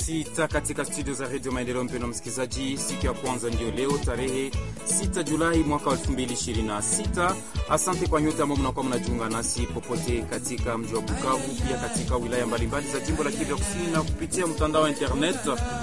sita katika studio za redio Maendeleo. Mpendwa msikilizaji, siku ya kwanza ndio leo tarehe 6 Julai mwaka 2026. Asante kwa nyote ambao mnakuwa mnajiunga nasi popote katika mji wa Bukavu, pia katika wilaya mbalimbali za jimbo la Kivu ya Kusini na kupitia mtandao wa internet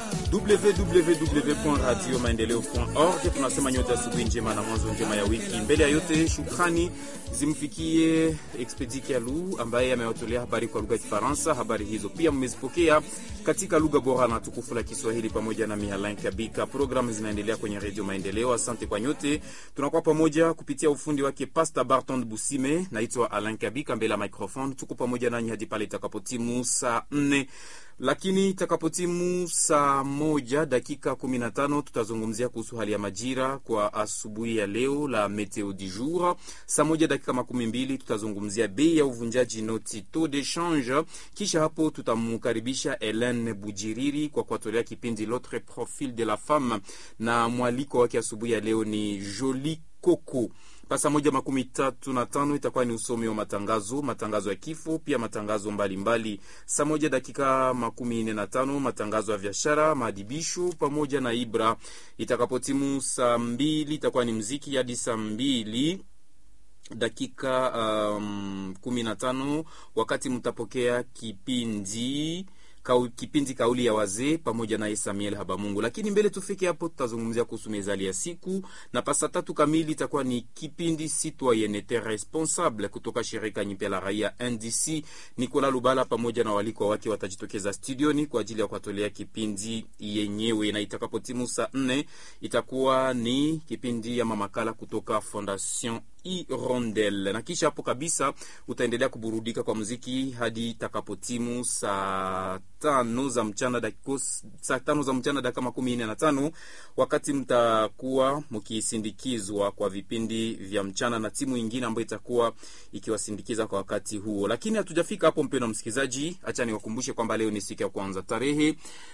www.radiomaendeleo.org. Tunasema nyote asubuhi njema na mwanzo njema ya wiki. Mbele ya yote, shukrani zimfikie Expedi Kialu ambaye amewatolea habari kwa lugha ya Kifaransa. Habari hizo pia mmezipokea katika lugha bora na tukufu la Kiswahili pamoja na Mihalin Kabika. Programu zinaendelea kwenye Redio Maendeleo. Asante kwa nyote, tunakuwa pamoja kupitia ufundi wake Pasta Barton Busime. Naitwa Alain Kabika mbele ya microphone, tuko pamoja nanyi hadi pale itakapotimu saa nne lakini itakapotimu saa moja dakika 15 tutazungumzia kuhusu hali ya majira kwa asubuhi ya leo la meteo du jour. Saa moja dakika makumi mbili tutazungumzia bei ya uvunjaji noti taux de change. Kisha hapo tutamkaribisha Helen Bujiriri kwa kuwatolea kipindi L'autre profil de la femme, na mwaliko wake asubuhi ya leo ni Joli Coco. Saa moja makumi tatu na tano itakuwa ni usomi wa matangazo, matangazo ya kifo, pia matangazo mbalimbali. Saa moja dakika makumi nne na tano matangazo ya biashara, maadibisho pamoja na Ibra. Itakapotimu saa mbili itakuwa ni mziki hadi saa mbili dakika um, kumi na tano wakati mtapokea kipindi Kau, kipindi kauli ya wazee pamoja naye Samuel Habamungu. Lakini mbele tufike hapo, tutazungumzia kuhusu mezali ya siku, na pasa tatu kamili itakuwa ni kipindi citoyenneté responsable kutoka shirika nyipya la raia NDC. Nikola Lubala pamoja na walikwa wake watajitokeza studioni kwa ajili ya kuwatolea kipindi yenyewe, na itakapotimu saa nne itakuwa ni kipindi ya mamakala kutoka Fondation Irondel na kisha hapo kabisa utaendelea kuburudika kwa muziki hadi takapotimu saa tano za mchana dakika saa tano za mchana dakika makumi nne na tano wakati mtakuwa mkisindikizwa kwa vipindi vya mchana na timu ingine ambayo itakuwa ikiwasindikiza kwa wakati huo. Lakini hatujafika hapo, mpendwa msikilizaji, acha niwakumbushe kwamba leo ni siku ya kwanza tarehe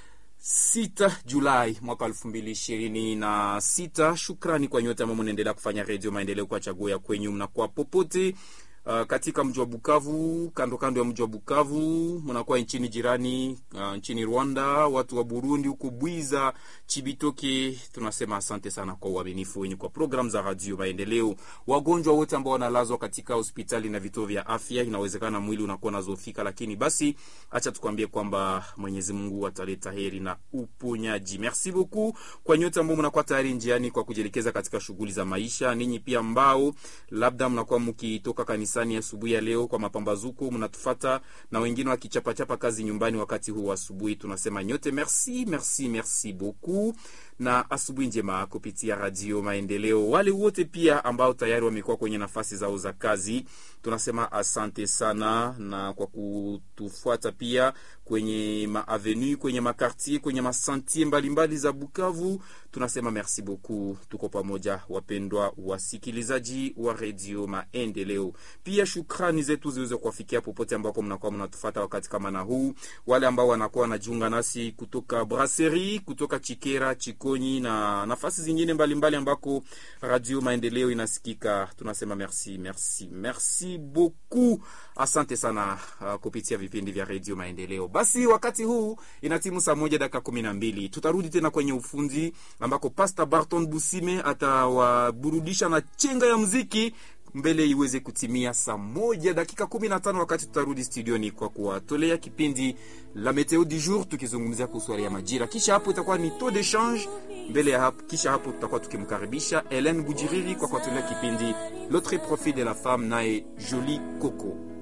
6 Julai mwaka elfu mbili ishirini na sita. Shukrani kwa nyote ambao mnaendelea kufanya Redio Maendeleo kwa chaguo ya kwenyu, mnakuwa popote Uh, katika mji wa Bukavu, kando kando ya mji wa Bukavu, mnakuwa nchini jirani, uh, nchini Rwanda, watu wa Burundi huko Bwiza, Chibitoke, tunasema asante sana kwa uaminifu wenyu kwa programu za Radio Maendeleo. Wagonjwa wote ambao wanalazwa katika hospitali na vituo vya afya, inawezekana mwili unakuwa nazofika, lakini basi acha tukwambie kwamba Mwenyezi Mungu ataleta heri na uponyaji. Merci beaucoup kwa nyote ambao mnakuwa tayari njiani kwa kujielekeza katika shughuli za maisha. Ninyi pia ambao labda mnakuwa mkitoka kanisani asubuhi ya leo kwa mapambazuko, mnatufata na wengine wakichapachapa kazi nyumbani wakati huu asubuhi, tunasema nyote merci, merci, merci beaucoup na asubuhi njema kupitia Radio Maendeleo. Wale wote pia ambao tayari wamekuwa kwenye nafasi zao za kazi, tunasema asante sana, na kwa kutufuata pia kwenye maavenue, kwenye makartier, kwenye masantier mbalimbali za Bukavu, tunasema merci beaucoup. Tuko pamoja, wapendwa wasikilizaji wa Radio Maendeleo. Pia shukrani zetu ziweze kuwafikia popote ambako mnakuwa mnatufata wakati kama na huu, wale ambao wanakuwa wanajiunga nasi kutoka Brasserie, kutoka Chikera, Chikonyi na nafasi zingine mbalimbali mbali ambako Radio Maendeleo inasikika, tunasema merci, merci, merci beaucoup. Asante sana uh, kupitia vipindi vya Radio Maendeleo. Basi wakati huu inatimu saa moja dakika kumi na mbili tutarudi tena kwenye ufundi ambako Pastor Barton Busime atawaburudisha na chenga ya muziki mbele iweze kutimia saa moja dakika kumi na tano wakati tutarudi studioni kwa kuwatolea kipindi la meteo du jour tukizungumzia kuhusu hali ya majira. Kisha hapo itakuwa ni taux de change mbele ya hapo. Kisha hapo tutakuwa tukimkaribisha Helen Bujiriri kwa kuwatolea kipindi l'autre profil de la femme naye Jolie Coco.